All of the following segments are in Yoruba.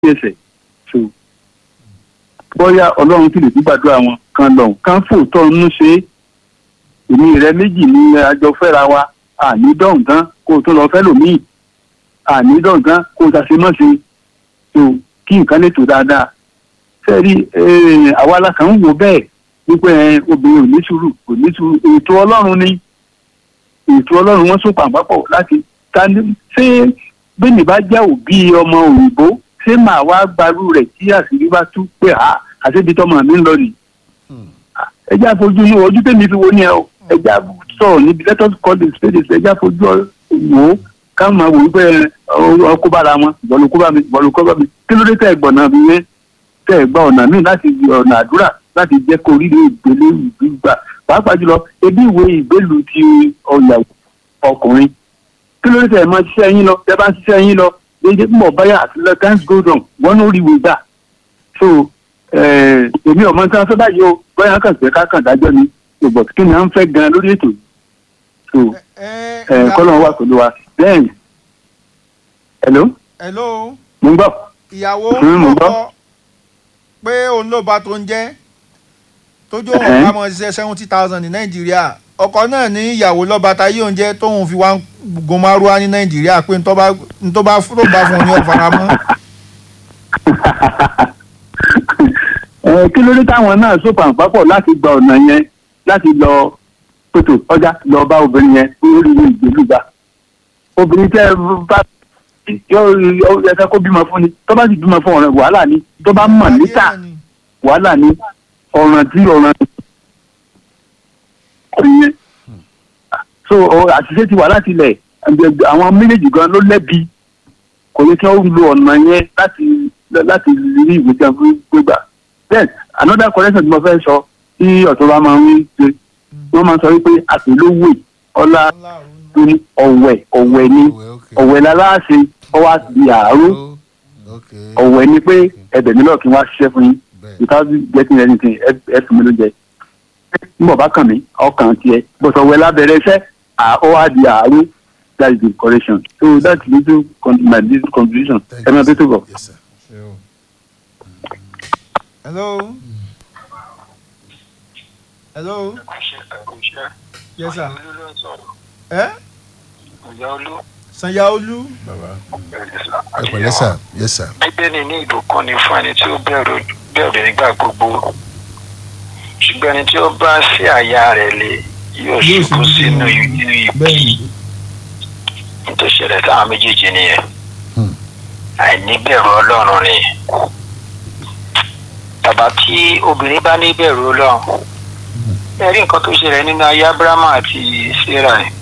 ẹsẹ̀ so bóyá ọlọ́run sì lè gbàdúrà wọn kan lọ kán fòótọ́ inú ṣe é èmi rẹ méjì ní àjọ fẹ́ra wa àní dọ̀ǹgán kó o tó lọ fẹ́ lòmíì àní dọ̀ǹgán kó o ṣàṣe mọ́ ṣe so kí nǹkan lè tó dáadáa sẹ́ẹ̀rí àwa alákan ń wò bẹ́ẹ̀ wípé obìnrin ò ní sùúrù kò ní sùúrù ètò ọlọ́run ni ètò ọlọ́run wọn sún pàǹpápọ̀ láti ta ní ṣé bẹ́ẹ̀ni bá jẹ́ òbí ọmọ òyìnbó ṣé màá wá gbarú rẹ̀ tí àṣírí bá tú pé à àṣebi tọmọ mi ń lọ nì. ẹ jẹ́ àfojú inú ojú tèmi fi wo ni ẹ o ẹ jẹ́ sọ̀rọ̀ níbi let us call the spade ẹ jẹ́ àfojú wò ó ká máa wò wípé ọkọ bára wọn bọ́ọ̀lù kó bá mi bọ́ọ̀lù kó bá mi kí ló dé tẹ̀ gbọ̀nà mi yẹn tẹ̀ gba ọ̀nà míì láti ọ̀nà àdúrà láti jẹ́ kó rí ìgbélé ìgbà pàápàá jùlọ ebi ìwé ìgbélu ti ọ̀yàwó ọkùnrin kí ló dé tẹ̀ máa ṣiṣẹ́ yín lọ tẹ́ bá ń ṣiṣẹ́ yín lọ léde mọ̀ báyà àti lọ times go down wọ́n ló rí ìwé gbà so èmi ọ̀mọ tí wọ́n fẹ́ báyìí o báyà kàn fẹ́ ká kàn dájọ́ ni ṣùgbọ́n kí ni à ń fẹ́ gan lórí ètò so kọ́lọ́ wà pẹ̀lú wa bẹ́ẹ̀ hello. hello. mo ń gbọ́. ìyàwó mo ń gbọ́. kọ́kọ́ pé òun ló bá tó ń jẹ́ tójú òun bá mọ ṣiṣẹ́ seventy thousand ní nàìjíríà ọkọ náà ní ìyàwó lọ́ba táyé oúnjẹ tóun fi wá ń gun márúwá ní nàìjíríà pé ntọ́ bá ntọ́ bá tó bá fún un ní ọ̀fara mọ́. kí ló dé táwọn náà sọpọ̀ àpapọ̀ láti gba ọ̀nà yẹn láti lọ pètò ọjà lọ bá obìnrin yẹn lórí ìgbèlú gbà obìnrin tẹ bá yóò yẹ kó bímọ fún ni tó bá sì bímọ fún ọ̀rẹ́ wàhálà ni tó bá mọ̀ níta wàhálà ni ọ̀ràn tí ọ̀ràn ìyẹn so àṣìṣe ti wà láti ilẹ̀ àwọn méjèèjì gan ló lẹ́bi kò yẹ kí wọ́n lo ọ̀nà yẹn láti láti rí ìwé tí a fi gbégbà then another correction tí mo fẹ́ sọ tí ọ̀tọ́ba máa ń ṣe wọ́n máa ń sọ wípé àpèlówó ọlá tó ní ọ̀wẹ̀ ọ̀wẹ̀ ni ọ̀wẹ̀ láláàṣẹ ọwọ́ àti àárò ọ̀wẹ̀ ni pé ẹbẹ̀ mi lọ́ọ̀ kí wọ́n á ṣiṣẹ́ fún yín without getting anything ẹ fún mi ló jẹ mbọ̀ bá kàn mí ọkàn tiẹ̀ bọ̀sọ̀ ọ̀wẹ̀ lábẹ́rẹ́ iṣẹ́ ọwọ́ àti àárò that is the correction so that's little my little contribution ẹ máa bẹ tó bọ̀. hello. hello. yes sir. ẹ. sanyaolu. ẹ pẹ̀lẹ́ sà yes sir. bíbélì ní ìbùkún ni fún ẹni tí ó bẹ̀rù bẹ̀rù nígbà gbogbo ṣùgbọ́n ẹni tí ó bá sí àyà rẹ̀ lé yóò ṣubú sínú inú ibi tó ṣẹlẹ̀ táwọn méjèèjì nìyẹn àìníbẹ̀rù ọlọ́run ni bàbá tí obìnrin bá níbẹ̀rù ọlọ́run ẹ rí nǹkan tó ṣẹlẹ̀ nínú ayé abrahamu àti sarah ni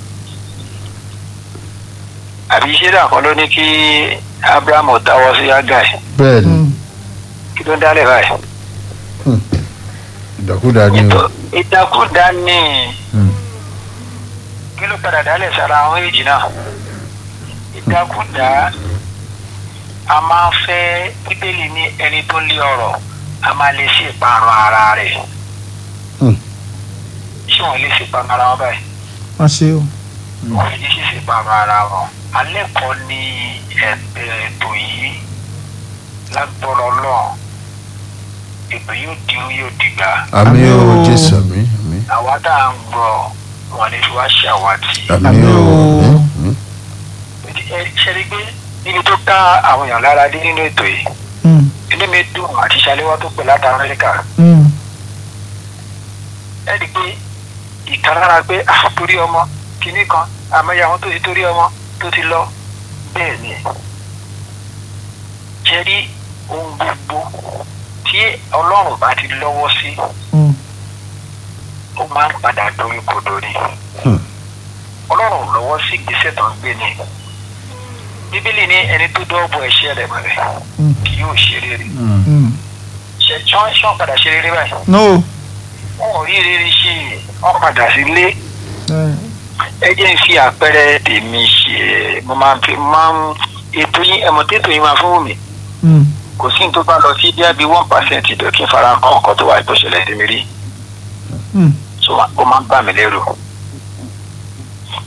àbí sarah kan ló ní kí abrahamu dáwọ́ sí agai bẹ́ẹ̀ni kí ló ń dálẹ̀ báyìí ìdàkúdà ni o. ìdàkúdà ni kí ló padà dálẹ̀ sára àwọn èjì náà ìdàkúdà a máa ń fẹ́ bíbélì ní ẹni tó lé ọ̀rọ̀ a máa lè ṣe ìparun ara rẹ̀ ṣé wọ́n lè ṣe ìparun ara wọn báyìí wọ́n ṣe o. wọ́n fi ṣe ìparun ara wọn alẹ́ kọ́ ni ètò yìí lágbọ́rọ̀ náà ètò yóò di yóò dìgbà àmì Àmín o o. jésù àmì àmì àwa tá à ń gbọ́ wọn ní fi wá ṣàwátì. àmì Àmín o o. àmì. ẹ ṣẹ́ni pé níbi tó ká àwọn èèyàn lára dé nínú ètò yìí Mm, inú mi dùn àti ṣàléwá tó pè láti amẹ́ríkà mm, ẹ rí i pé ìkan lára pé ah torí ọmọ kìíní kan àmọ́yé àwọn tó ti torí ọmọ tó ti lọ bẹ́ẹ̀ ni ṣe rí ohun gbogbo tí ọlọ́run bá ti lọ́wọ́ sí mm. ó máa ń padà dorí kodò ni Hmm. ọlọ́run ò lọ́wọ́ sí ìgbésẹ̀ tó ń gbé ni bíbélì ní ẹni tó dọ́ọ̀bù ẹ̀ṣẹ̀ rẹ̀ mọ̀rẹ̀ Hmm. kì yóò ṣe rere Mm. ṣe ṣán ṣán padà ṣe rere báyìí no. wọn ò rí rere ṣe wọn padà sílé Eh, ẹ jẹ́ ń fi àpẹẹrẹ tèmi ṣe mo máa ń fi máa ń ètò yín ẹ̀mọ́ tètò yín máa fún mi mm, kò sí ní tó bá lọ sí díẹ̀ bí one percent ìdọ̀ kí n fara kọ́ nǹkan tó wà tó ṣẹlẹ̀ tèmi rí mm. so ó máa ń bà mí lérò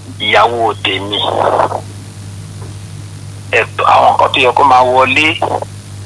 ìyàwó tèmi ẹ̀tọ́ àwọn nǹkan tó yẹ kó máa wọlé